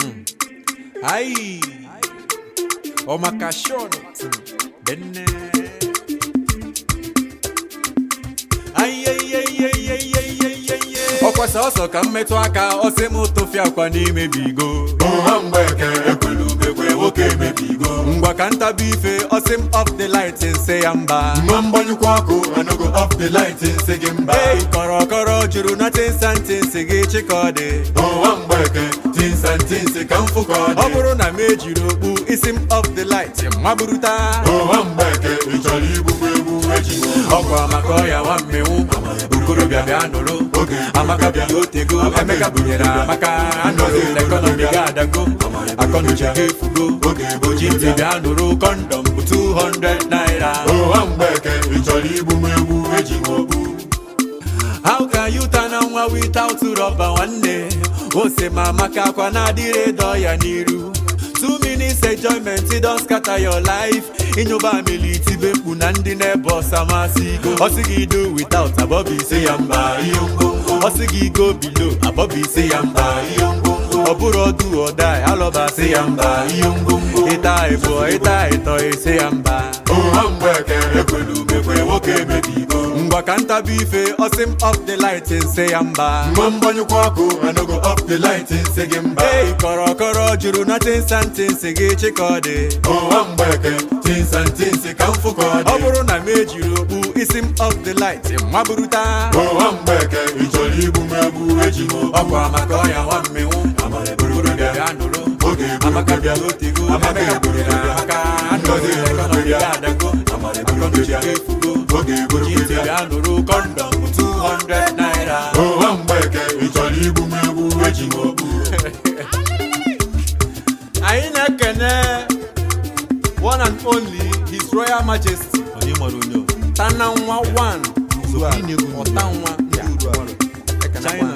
Ai, o makashone benne. Ai, ai, ai, ai, ai, ai, ai, ai, ai. Ọkwa sọsọ ka mmetụ aka ọsị m tụfịa akwa n'ime bigo ụha mgbeke ekwelu ubekwe nwoke emebigo ngwa ka ntabi ife ọsị m off the light nse ya mba mma mgbanyụkwa ọkụ anago off the light nsị gị mba Ei, kọrọkọrọ juru na tinsanti nsị gị chịkọdị ụha mgbeke tinsa ntinsi ka mfụ ka ọ ọ dị bụrụ na m ejiri okpu isi m off the light maburuta ụha mgbeke ị chọrọ igbugbu egbu eji ọkwa maka ọya nwa mmenwu okorobịa bịa nụrụ Oge amaka bịa otego emeka bunyere amaka anọghị n'ekọnọmi ga adago akọnuche ga efugo Oge oji ntị bịa nụrụ kọndọm bụ 200 naira ụha mgbeke ị chọrọ igbugbu egbu eji okpu how can you turn on nwa without rọba nwanne ose ma maka akwa na-adịrị dọ ya n'iru two minutes enjoyment don scatter your life ịnyụba amili itibe mkpu na ndị na-ebe ọsa masị go ọsị gị do without abọbụ isi ya mba ihe ngwongwo ọsị gị go below abọbụ isi ya mba ihe ngwongwo ọ bụrụ ọdụ ọda alọba sị ya mba ihe ngwongwo ịta ịbụọ ịta ịtọ isi ya mba ụha mgbeke ekwelu ubekwe nwoke emebigo ngwa ka ntabi ife ọsị m off the light nse ya mba mma mgbanyụkwa ọkụ anago off the light nsị gị mba Ei, kọrọkọrọ juru na tinsanti nsị gị chịkọdị ụha mgbeke tinsa ntinsi ka mfụ ka ọ ọ dị bụrụ na m ejiri okpu isi m off the light maburuta ụha mgbeke ị chọrọ igbugbu egbu eji ọkwa maka ọya nwa mmenwu okorobịa bịa nụrụ Oge eburu amaka bịa bịa. otego Amaka emeka eburu bunyere bịa. amaka Ngozi anọghị eburu n'ekọnọmi bịa. ga adago akọnuche ga efugo Oge eburu oji ntị bịa. bịa nụrụ kọndọm bụ 200 naira ụha mgbeke ị chọrọ igbugbu egbu eji okpu anyị na-ekene one and only his royal majesty Tananwa one ọtanwa ndị China